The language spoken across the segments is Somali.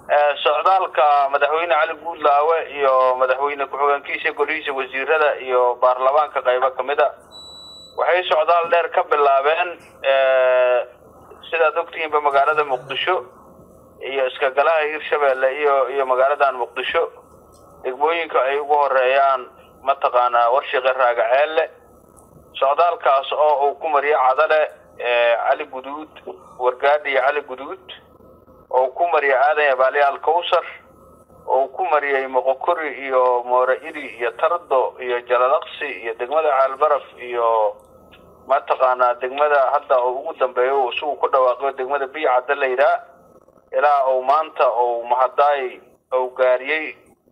socdaalka madaxweyne cali guudlaawe iyo madaxweyne ku-xigeenkiisa golihiisa wasiirada iyo baarlamaanka qaybo ka mid a waxay socdaal dheer ka bilaabeen sidaad ogtihiinba magaalada muqdisho iyo iskagalaha hirshabeelle iyo iyo magaaladan muqdisho degmooyinka ay ugu horeeyaan mataqaanaa warshiqe raagaceelle socdaalkaas oo uu ku mariyo cadale cali guduud wargaadhi iyo cali guduud oo ku mariyay aadan abaaliyaal kawsar oo ku mariyay moqokori iyo moore iri iyo tardo iyo jalalaqsi iyo degmada caalbaraf iyo mataqaanaa degmada hadda uu ugu dambeeyo uu isagu ku dhawaaqo degmada biycadda la yidhaah ilaa uu maanta uu mahadaay uu gaariyey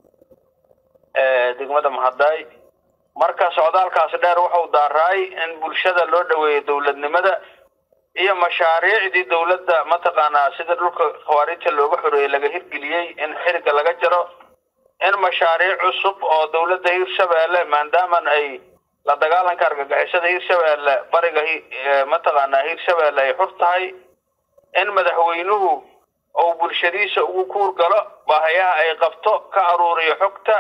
degmada mahadaay marka socdaalkaasi dheer wuxuu daaraay in bulshada loo dhaweeyo dowladnimada iyo mashaariicdii dowladda mataqaanaa sida dhulka khawaarijta looga xoreeyey laga hirgeliyey in xiriga laga jaro in mashaariic cusub oo dowladda hirshabeelle maadaaman ay la dagaalanka argagixisada hirshabeelle bariga mataqaanaa hirshabeelle ay xur tahay in madaxweynuhu uu bulshadiisa ugu kuur galo baahayaha ay qabto ka aruuriyo xogta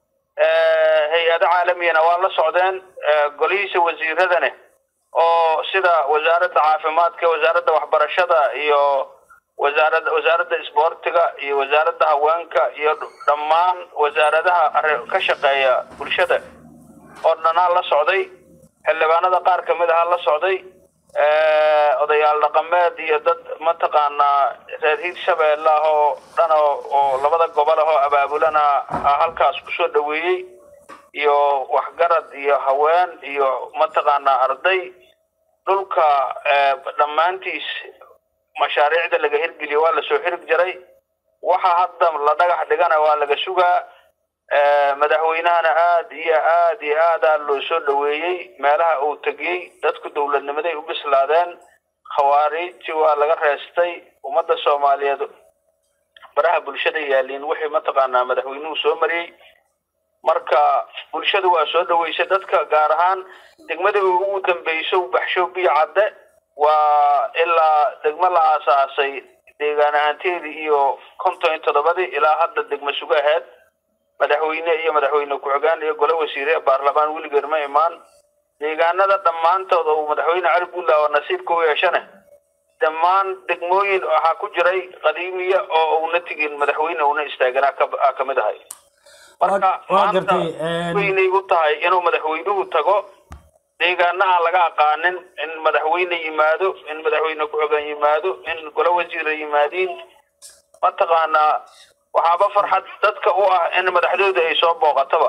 hay-ado caalamiyana waa la socdeen golihiisa wasiiradane oo sida wasaaradda caafimaadka wasaaradda waxbarashada iyo wasaarada wasaaradda isboortiga iyo wasaaradda haweenka iyo dhammaan wasaaradaha ka shaqeeya bulshada oo dhanaa la socday xildhibaanada qaar kamid ahaa la socday odayaal dhaqameed iyo dad mataqaanaa reer hiirshabeelle ah oo dhan oo labada gobol ah oo abaabulana halkaas kusoo dhaweeyey iyo waxgarad iyo haween iyo mataqaanaa arday dhulka dhammaantiis mashaariicda laga hirgeliyo waa lasoo xirig jaray waxa hadda la dhagax dhigana waa laga sugaa madaxweynahana aad iyo aad iyo aadaa loo soo dhaweeyey meelaha uu tegiyey dadku dowladnimaday u bislaadeen khawaariijti waa laga reestay ummadda soomaaliyeed baraha bulshada yaaliin wixii mataqaanaa madaxweynuhu soo mariyey marka bulshadu waa soo dhaweysay dadka gaar ahaan degmada ugu dambeyso baxsho biyo cadde waa ilaa degmo la aasaasay deegaan ahaanteedii iyo konton iyo toddobadii ilaa hadda degmo sugo aheyd madaxweyne iyo madaxweyne ku-xigaan iyo gole wasiire baarlamaan weligeed ma imaan deegaanada dhammaantood oo madaxweyne cali buntland nasiibka u yeeshane dhammaan degmooyin waxaa ku jiray qadiimiya oo uuna tegin madaxweyne una istaaganaa ka kamid ahay marka maanta weynay u tahay inuu madaxweynuhu tago deegaana aan laga aqaanin in madaxweyne yimaado in madaxweyne ku-xigaan yimaado in gole wasiira yimaadiin mataqaanaa waxaaba farxad dadka u ah in madaxdooda ay soo booqataba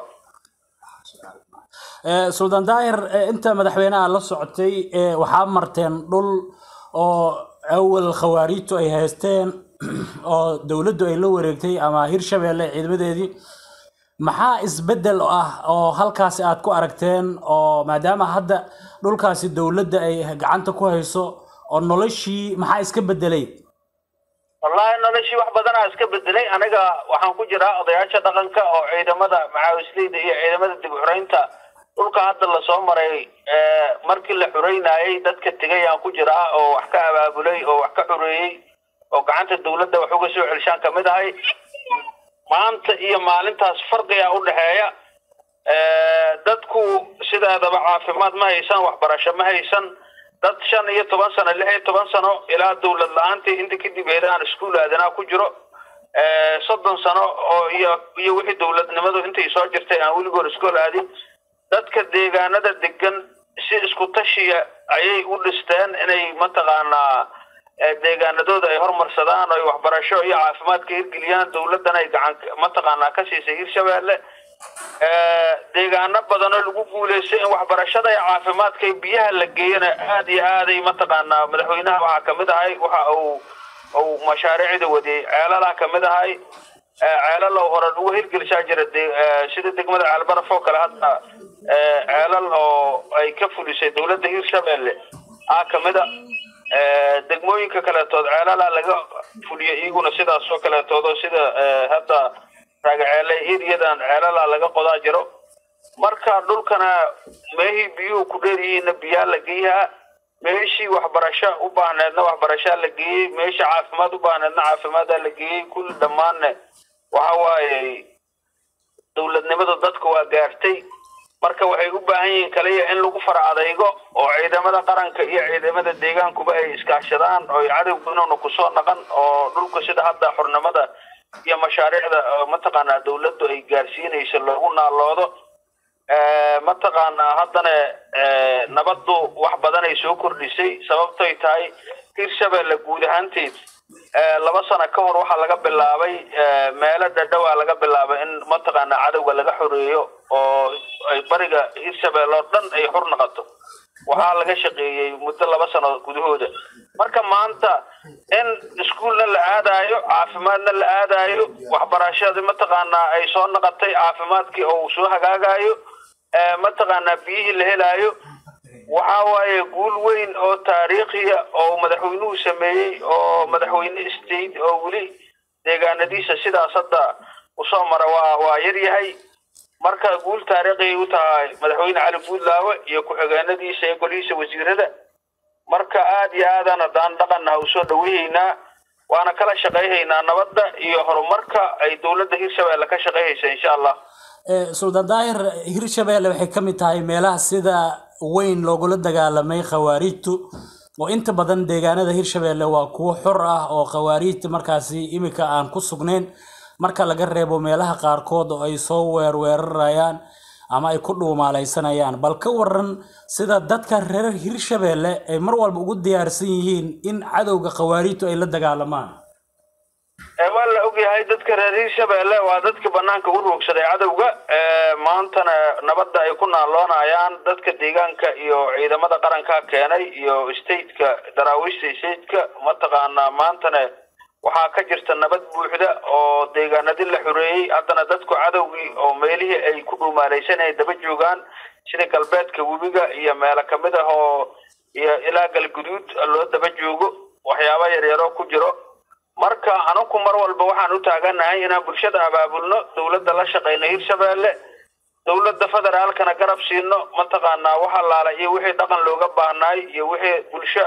suldaan daahir inta madaxweynaha la socotay waxaa marteen dhul oo awal khawaariijtu ay haysteen oo dowladdu ay la wareegtay ama hirshabeelle ciidamadeedii maxaa isbedel ah oo halkaasi aad ku aragteen oo maadaama hadda dhulkaasi dowladda ay gacanta ku hayso oo noloshii maxaa iska bedelay wallahi noloshii wax badanaa iska bedelay aniga waxaan ku jiraa odayaasha dhaqanka oo ciidamada macaawisleyda iyo ciidamada dib xureynta dhulka hadda lasoo maray markii la xureynayay dadka tegay aan ku jiraa oo wax ka abaabulay oo wax ka xureeyey oo gacanta dowladda wax uga soo celshaan kamid ahay maanta iyo maalintaas farqiga u dhexeeya dadku sideedaba caafimaad ma haysan waxbarasho ma haysan dad shan iyo toban sano lix iyo toban sano ilaa dowlad la-aantii inta kadib eedaan iskuul aadanaa ku jiro soddon sano oo iyo iyo wixii dowladnimadu intay soo jirtay aan weligoor iskool aadin dadka deegaanada degan si isku tashiya ayay u dhisteen inay mataqaanaa deegaanadooda ay hormarsadaan oo waxbarasho iyo caafimaad ka hirgeliyaan dowladdan ay gacan mataqaanaa ka siisay hirshabeelle deegaano badan oo lagu guuleystay in waxbarashada iyo caafimaadka iyo biyaha la geeyana aad iyo aaday mataqaanaa madaxweynaha waxaa kamid ahay waxa uu uu mashaariicda wadiyey ceelalaa kamid ahay ceelal oo hore lagu hirgelishaa jira sida degmada ceelbaraf oo kale hadda ceelal oo ay ka fulisay dowladda hirshabeelle ah kamida degmooyinka kaleetood ceelalaa laga fuliyay iyaguna sidaas oo kaleetood oo sida hadda raagaceele eriyadan ceelalaa laga qodaa jiro marka dhulkana meehii biyuhu ku dheer yihiinna biyaa la geeyaha meeshii waxbarasho u baahneedna waxbarashaa la geeyey meeshii caafimaad u baahneedna caafimaadaa la geeyey kulli dhammaanne waxa waaye dowladnimadu dadka waa gaartay marka waxay u baahan yihiin kaliya in lagu fara adaygo oo ciidamada qaranka iyo ciidamada deegaankuba ay iskaashadaan oo cadowga inuuna kusoo naqan oo dhulka sida hadda xurnimada iyo mashaariicda mataqaanaa dowladdu ay gaarsiinayso loogu naaloodo mataqaanaa haddana nabaddu wax badan ay soo kordhisay sababtoy tahay hirshabelle guud ahaanteed laba sano ka hor waxaa laga bilaabay meelo dhadhowaa laga bilaabay in mataqaanaa cadowga laga xoreeyo oo ay bariga hirshabelle oo dhan ay xur noqoto waxaa laga shaqeeyey muddo laba sano gudahooda marka maanta in iskuolna la aadaayo caafimaadna la aadaayo waxbarashadii mataqaanaa ay soo noqotay caafimaadkii oo soo hagaagayo mataqaanaa biyihii la helaayo waxa waaye guul weyn oo taariikhiya oo madaxweynuhu sameeyey oo madaxweyne state oo weli deegaanadiisa sidaas hadda usoo mara waa waa yar yahay marka guul taariikhiay u tahay madaxweyne cali buudlaawe iyo ku-xigeenadiisa iyo golihiisa wasiirada marka aad iyo aadaan haddaan dhaqannaha usoo dhaweeyeynaa waana kala shaqayhaynaa nabadda iyo horumarka ay dowladda hirshabelle ka shaqayhaysa insha allah suldaan daahir hirshabelle waxay ka mid tahay meelaha sida weyn loogula dagaalamay khawaariijtu oo inta badan deegaanada hirshabelle waa kuwo xor ah oo khawaariijta markaasi imika aan ku sugnayn marka laga reebo meelaha qaarkood oo ay soo weerweerarayaan ama ay ku dhuumaalaysanayaan bal ka waran sida dadka reer hirshabelle ay mar walba ugu diyaarsan yihiin in cadowga khawaariijtu ay la dagaalamaan waa la ogyahay dadka reer hirshabelle waa dadka banaanka u roogsaday cadowga maantana nabadda ay ku naaloonayaan dadka deegaanka iyo ciidamada qaranka keenay iyo stateka daraawiishta stateka mataqaanaa maantana waxaa ka jirta nabad buuxda oo deegaanadii la xoreeyey haddana dadku cadowgii oo meelihii ay ku dhuumaalaysan ay daba joogaan sida galbeedka webiga iyo meelo kamid ah oo iyo ilaa galguduud loo daba joogo waxyaaba yaryaroo ku jiro marka anugu mar walba waxaan u taaganahay inaan bulshada abaabulno dowladda la shaqayno hirshabelle dowladda federaalkana garab siino mataqaanaa wax allaala iyo wixii dhaqan looga baahnaay iyo wixii bulsho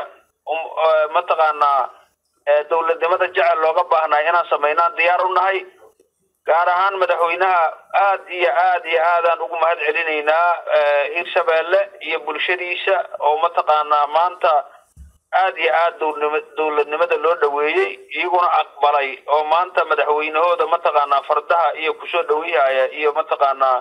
mataqaanaa dowladnimada jecel looga baahnaay inaan samaynaan diyaar u nahay gaar ahaan madaxweynaha aad iyo aad iyo aadaan ugu mahad celinaynaa hirshabelle iyo bulshadiisa oo mataqaanaa maanta aad iyo aad dowladnimada loo dhaweeyey iyaguna aqbalay oo maanta madaxweynahooda mataqaanaa fardaha iyo kusoo dhaweyhaya iyo mataqaanaa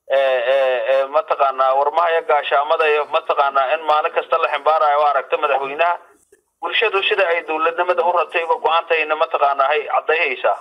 mataqaanaa warmahaya gaashaamada iyo mataqaanaa in maalin kasta la ximbaarayo oo aragta madaxweynaha bulshadu sida ay dowladnimada u ratay uga go-aantayna mataqaanaa hay caddayhaysaa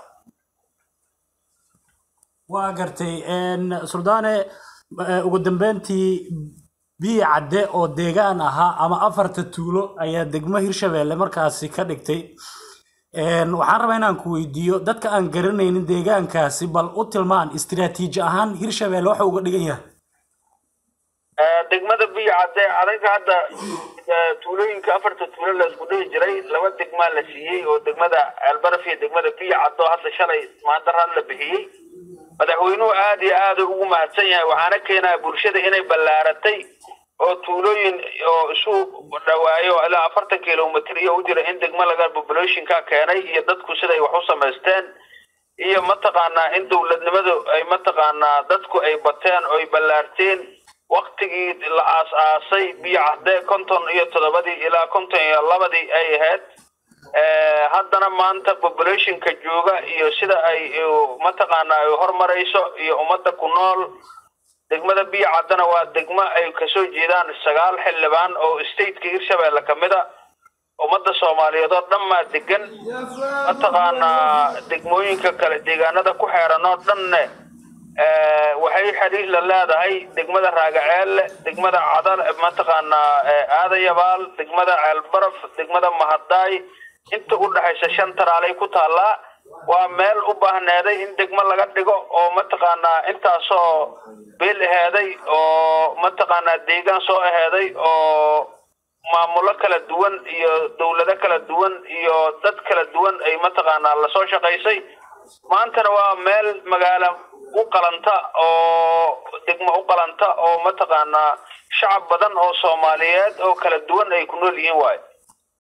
waa gartay suldaane ugu dambeyntii biyi cadde oo deegaan ahaa ama afarta tuulo ayaa degmo hirshabelle markaasi ka dhigtay waxaan rabaa inaan ku weydiiyo dadka aan garanaynin deegaankaasi bal u tilmaan istiraatiiji ahaan hirshabelle waxa uga dhigan yahay degmada biyi cadde adaga hadda tuulooyinka afarta tuulo la isku dhihi jiray laba degmaa la siiyey oo degmada ceelbaraf iyo degmada biyi cadde oo hadda shalay maandaraad la bixiyey madaxweynuhu aada iyo aada ugu mahadsan yahay waxaana keenaya bulshada inay ballaaratay oo tuulooyin oo isu dhawaayo ilaa afartan kilomitr iyo u jira in degmo laga populationka keenay iyo dadku siday wax u samaysteen iyo mataqaanaa in dowladnimadu ay mataqaanaa dadku ay bateen oo ay ballaarteen waktigii la aas-aasay biyo cadde konton iyo toddobadii ilaa konton iyo labadii ay ahayd haddana maanta populationka jooga iyo sida ay mataqaanaa ay hormarayso iyo ummadda ku nool degmada biyo caddana waa degmo ay kasoo jeedaan sagaal xildhibaan oo stateka hirshabelle kamid a ummadda soomaaliyeed oo dhan maa degan mataqaanaa degmooyinka kale deegaanada ku xeeran oo dhanne waxay xiriir la leedahay degmada raagaceelle degmada cadal mataqaanaa aadayabaal degmada ceelbaraf degmada mahadaay inta u dhexaysa shan taraalay ku taallaa waa meel u baahneeday in degmo laga dhigo oo mataqaanaa intaasoo beel aheeday oo mataqaanaa deegaan soo aheeday oo maamulo kala duwan iyo dowlado kala duwan iyo dad kala duwan ay mataqaanaa lasoo shaqaysay maantana waa meel magaalo u qalanta oo degmo u qalanta oo mataqaanaa shacab badan oo soomaaliyeed oo kala duwan ay ku nool yihiin waayo